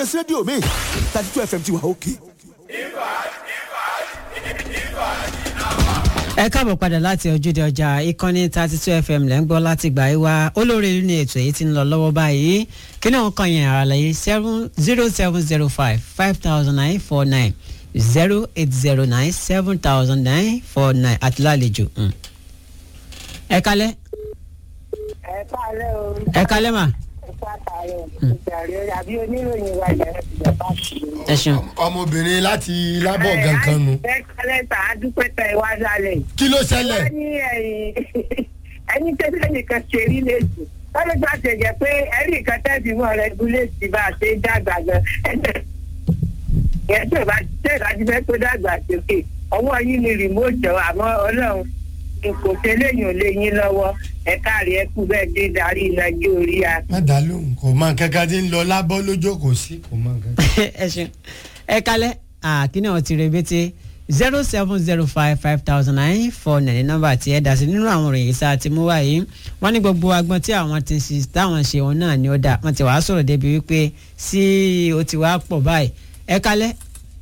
ẹsẹ rédíò mi thirty two fm ti wà òkè. ẹ káàbọ̀ padà láti ojúde ọjà ìkànnì thirty two fm lẹ́ ń gbọ́ láti gbà yí wá olórí ìlú ní ètò èyí tí ń lọ lọ́wọ́ báyìí kí ni wọ́n kàn yẹn àràlàyé seven zero seven zero five five thousand nine four nine zero eight zero nine seven thousand nine four nine àti lálejò. mm. ẹ kalẹ́ ẹ káàárọ̀ o. ẹ kalẹ́ mà ẹ káàárọ̀ ìjàre àbí oníròyìn wa ìjàre ti jẹ báàkì. ẹ ṣeun. ọmọbìnrin láti lábọ̀ gankan nu. ẹ kálẹ̀ tà á dúpẹ́ tẹ ẹ wá lálẹ́. kí ló ṣẹlẹ̀. wọ́n ní ẹ̀yìn ẹni tẹ́tẹ́ nìkan ṣe rí lẹ́sùn lọ́dún tó ṣe jẹ́ pé ẹ̀rí nǹkan tẹ́sí mọ́ rẹ gúlẹ̀sì bá a ṣe ń dàgbà gan ẹ̀jẹ̀ yẹn tó bá tẹ̀ láti fẹ́ tó dàgbà sókè ọwọ́ yín ni rìmóòtì àmọ́ ọlọ́run kò tẹ́lẹ̀ yàn lé yín lọ́wọ́ ẹ káàrí ẹ kú bẹ́ẹ̀ dé darí ìlàjì orí a. má dá lóhùn kò mọ kankan tí ń lọ lábọ́ lójókòó sí kò mọ kankan. ẹ ṣeun ẹ kalẹ́ àkínní àwọn ti rebete zero seven zero five five thousand nine four nine nọ́mbà tí ẹ dá sí nínú àwọn òròyìn sáà tí mú wáyé wọ́n ní gbogbo agbọn tí àwọn ti ṣe táwọn ṣe wọn náà ni ó dà wọ́n ti wàá sọ̀rọ̀ débi wípé sí o ti wàá pọ̀ báyìí ẹ kalẹ́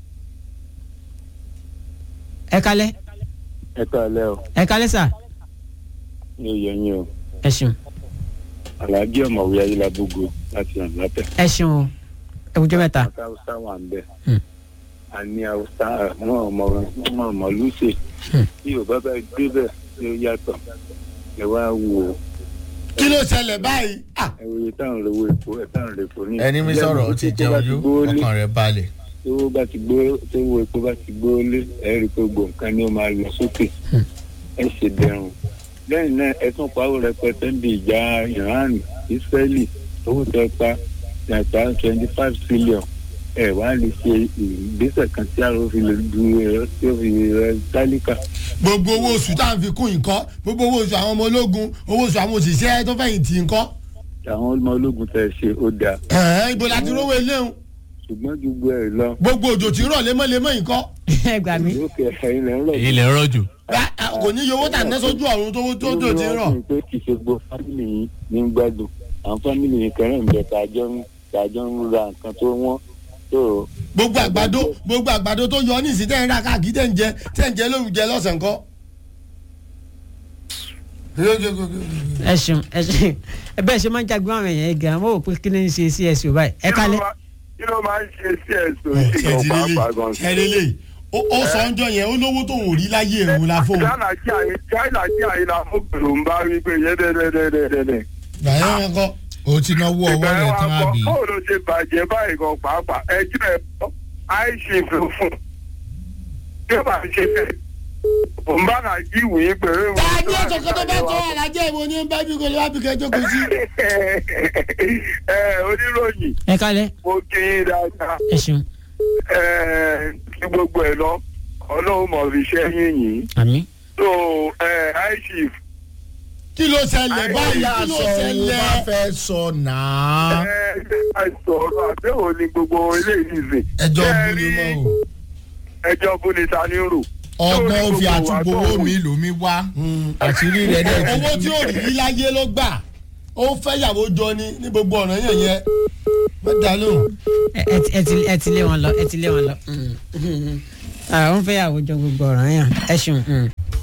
ẹ kalẹ́ ẹ káàlẹ́ o ẹ kalẹ́ sà ní oyè yín o ẹ ṣeun alhaji ọmọwé ayélujábógo láti hàn látẹ. ẹ ṣeun o ẹ kújọ mẹ́ta aka hausa wà ń bẹ Hmm. a ní hausa àwọn ọmọ ọmọ ọmọ lùsè Hmm. bí yorùbá bá gbé bẹ tí ó yàtọ̀ ẹ wá wò ó kí ló ṣẹlẹ̀ báyìí. Ah, ẹ wòye táwọn lówó epo ẹ táwọn lè epo ní. ẹni mi sọ̀rọ̀ ó ti jẹun yó ọkàn rẹ̀ balẹ̀. tó bá ti gbó tó wo epo bá ti gbó lé ẹ rí i pé gbogbo nǹkan ni ó máa lọ sókè ẹ ṣe dẹrùn lẹ́yìn náà ẹ tún pawó rẹpẹtẹ ń bi ìjà iran israeli owó tó pa yàtọ̀ twenty five trillion ẹ wá lè ṣe ìgbésẹ̀ kan tí àrò fi lè du ẹ tí ó fi rẹ tálíkà. gbogbo owó oṣù tá à ń fi kún nǹkan gbogbo owó oṣù àwọn ọmọ ológun owó oṣù àwọn òṣìṣẹ́ tó fẹ̀yìntì nǹkan. àwọn ọmọ ológun tẹ ṣe ó dáa ẹ̀ẹ́n ibo la ti rówó eléhùn ṣùgbọ́n ju gbogbo ẹ lọ gbogbo òjò tí ń rọ̀ lemọ́lemọ́ nǹkan. ẹ gbà mí lókè ẹ̀yin lẹ́ ń rọ̀ ilẹ̀ ń rọ̀jò. Rá- ah, kò ní iye owó tà ní sójú ọ̀run tó tó tó ti ń rọ̀. pé kì í ṣe gbogbo fámìlì yìí ní gbádùn àwọn fámìlì yìí kan náà ń bẹ tàjọ ń tàjọ ń ra nǹkan tó wọ́n tó gbogbo àgbàdo gbogbo àgbàdo tó yọ ní ìsìn tẹ́ ń ra káàkiri tẹ́ ń jẹ tẹ́ ń jẹ lórúkẹ lọ́sàn kan. ẹ ṣeun ẹ ṣeun ẹ bẹ́ẹ̀ ṣe máa ń jagun àwọn èèyàn yẹn gan wọ́n wò pé kí ni ń ṣe sí ẹ̀sùn báyìí ẹ kalẹ́ kí ló máa ń ṣe sí ẹ̀sùn ẹ ìṣìkan ti pàápàá gan lélẹ̀ ẹ lélẹ̀ ó ó sọ ọjọ́ yẹn ó lówó tóun ò rí láyé ẹ̀rù la fóun. china kí àyè china kí àyè la fún pẹ̀lú ń bá rí pé yé dẹ́dẹ́dẹ́dẹ́dẹ́. gbàyẹ̀ wọn kọ́. ó ti náwó ọwọ́ ìgbà rẹ̀ yẹn wá tán kọ́ àbí. bóòlù ṣe bàjẹ́ báyìí gan pàápàá ẹjọ́ ẹ̀ bọ́ àìṣe ló fún bí ó bá ṣe fẹ́ òun bá nà jí ìwé pẹ̀lú ìwé. ta ni ọ̀sán kan tó bá tọ́ alájẹ́ ìwọ ni ó ń bá bí kò lè wá bí kẹjọ́ kò sí. ẹ oníròyìn ẹ kalẹ́ mo kí yín dáadáa ẹ ṣeun ẹ kí gbogbo ẹ lọ ọlọ́run mọ̀ fi ṣẹ́ yín yìí àmì. so ẹ àìṣe kí ló ṣẹlẹ̀ báyìí báyà kí ló sọ òun bá ṣẹlẹ̀. fẹ́ sọ náà. ẹ ṣe àìsọ̀rọ̀ àbẹ̀wò ni gbogbo eléyìí ṣe. ẹjọ́ Ṣé bú ni rí mọ́ o. ẹjọ́ bú ni ta ni rò. ọgbọ́n ó fi Lórí gbogbo àtúgbò wa owó tó mi lò mí wá. àṣírí rẹ̀ dẹ̀ ti owó tí ò rí rí láyé ló gbà ó fẹ́ yàwó jọ ni ní gbogbo ọ̀nà yẹn yẹn má dá lóhùn. ẹ ẹ ti- ẹ ti ẹ ti lé wọn lọ ẹ ti lé wọn lọ. àwọn fẹ́ yàwó jọ gbogbo ọ̀ràn yẹn ẹ ṣeun. mm.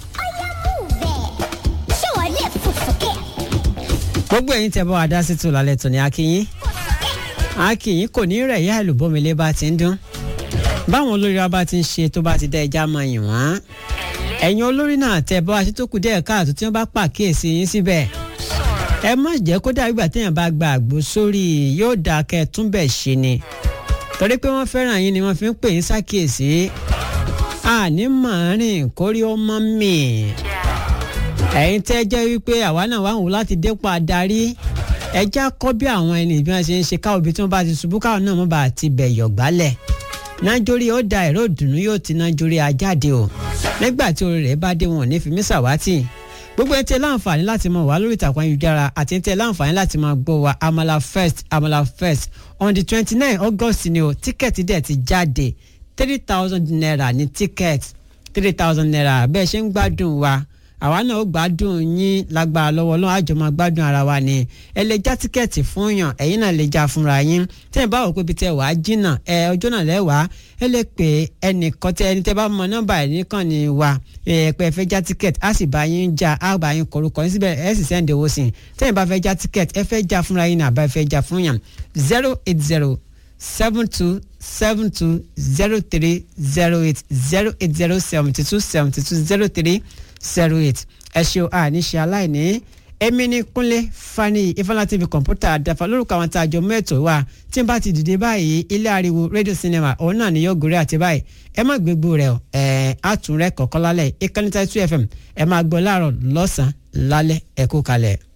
gbogbo ẹ̀yin tẹ́ bá wa dá sí tò lálẹ́ tòní akínyín akínyín kò ní rẹ̀ yá ìlúbọ́milé bá ti ń dún báwọn olórí wa bá ti ń ṣe tó bá ti dá ẹja máa yìn wọ́n ẹ̀yin olórí náà tẹ́ bá wa ṣe tó kù díẹ̀ káàtó tí wọ́n bá pàkíyèsí yín síbẹ̀ ẹ má jẹ́ kó dàbí ìgbà téèyàn bá gba àgbo sórí yóò dáa kẹ́ ẹ tún bẹ̀ ṣe ni torí pé wọ́n fẹ́ràn yín ni wọ́n fi ń pè yín sákìyèsí àní màárìn kórí ó mọ́ mì ẹ̀yin tẹ́ jẹ́ wípé àwa náà wà ń wò láti dépò adarí ẹjẹ́ kọ́ bí àwọn ẹni bí wọ́n ṣe ń ṣe káwọn ibi tí wọ́n bá ti ṣubú káwọn náà mọ̀ bá ti bẹ̀ yọ̀ gbálẹ̀ nájórí ó da ẹ̀rọ ìdùnnú yóò ti nájórí ajáde o nígbà tí orí rẹ̀ bá dé wọn ò ní fi mí ṣàwátì gbogbo ẹ tẹ láǹfààní láti mọ wá lórí ìtàkùn ayélujára àti ẹ tẹ láǹfààní láti máa gbọ́ wa amala first amala first on the twenty nine august ni o tíkẹ́ẹ̀tì dẹ̀ ti jáde three thousand naira ní tíkẹ́ẹ̀tì three thousand naira bẹ́ẹ̀ ṣe ń gbádùn wa àwa náà ó gbádùn yín lágbára lọ́wọ́ ọlọ́run àjọ máa gbádùn ara wa ni ẹ lè já tíkẹ́ẹ̀tì fún yàn ẹ̀yin náà lè já fúnra yín tẹ́ ẹ bá wò pé ibi tẹ́ wàá jìnnà ẹ ọjọ́ náà lẹ́wàá ẹ lè pè ẹnìkan tẹ ẹni tẹ́ bá mọ nọ́mbà ẹ̀ nìkan ni wa ẹ pé ẹ fẹ́ já tíkẹ́ẹ̀tì á sì bá yín já á bá yín kọ̀ọ̀rọ̀ yín síbẹ̀ ẹ sì sẹ́ǹdì owó sí i tẹ́ ẹ bá fẹ́ já tíkẹ́ẹ̀tì ẹ fẹ́ já fúnra yín náà àbá ẹ fẹ́ já fún yàn zero eight zero seven two seven two zero three zero eight zero eight zero seventy two seventy two zero three zero eight ẹ ṣe o àní ṣe aláìní èmi ní kúnlé fani ifeanyi tv kọ̀ǹpútà àdàfà lórúkọ àwọn tá a jọ mẹ́tò wa tí n bá ti dìde báyìí ilé ariwo rédíò sinimá òun náà ni yóò gòrè àti báyìí ẹ má gbégbó rẹ o ẹ àtúnrẹ kọ̀ọ̀kan lálẹ́ ìkànnì two fm ẹ máa gbọ́ láàárọ̀ lọ́sàn-án lálẹ́ ẹ kú kalẹ̀.